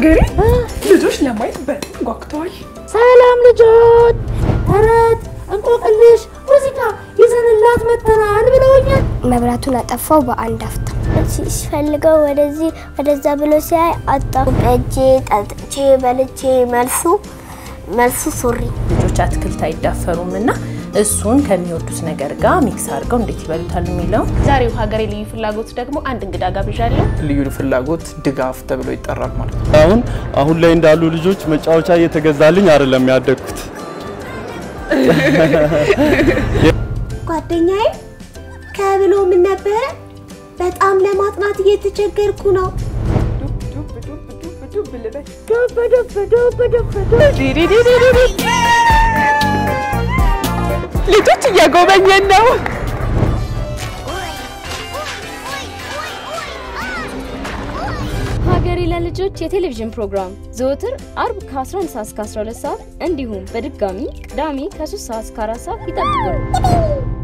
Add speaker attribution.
Speaker 1: ሀገሬ ልጆች ለማየት በጣም ጓጉተዋል።
Speaker 2: ሰላም ልጆች፣ ተረት፣ እንቆቅልሽ፣ ሙዚቃ ይዘንላት መጥተናል ብለውኛል።
Speaker 3: መብራቱን አጠፋው በአንድ አፍታ። ሲፈልገው ወደዚህ ወደዛ ብሎ ሲያይ አጣው።
Speaker 4: በእጄ ጠጥቼ በልቼ መልሱ መልሱ ሱሪ
Speaker 5: ልጆች አትክልት አይዳፈሩም እና እሱን ከሚወዱት ነገር ጋር ሚክስ አድርገው እንዴት ይበሉታል የሚለው
Speaker 6: ዛሬው ሀገሬ ልዩ ፍላጎት ደግሞ አንድ እንግዳ ጋብዣለሁ።
Speaker 7: ልዩ ፍላጎት ድጋፍ ተብሎ ይጠራል ማለት ነው።
Speaker 8: አሁን አሁን ላይ እንዳሉ ልጆች መጫወቻ እየተገዛልኝ አይደለም ያደግኩት።
Speaker 4: ጓደኛዬ ከብሎ ምን ነበረ? በጣም ለማጥናት እየተቸገርኩ ነው።
Speaker 1: ልጆች እያጎበኘን ነው።
Speaker 9: ሀገሬ ለልጆች የቴሌቪዥን ፕሮግራም ዘወትር አርብ ከ11 ሰዓት እስከ 12 ሰዓት እንዲሁም በድጋሚ ቅዳሜ ከ3 ሰዓት እስከ 4 ሰዓት ይጠብቁን።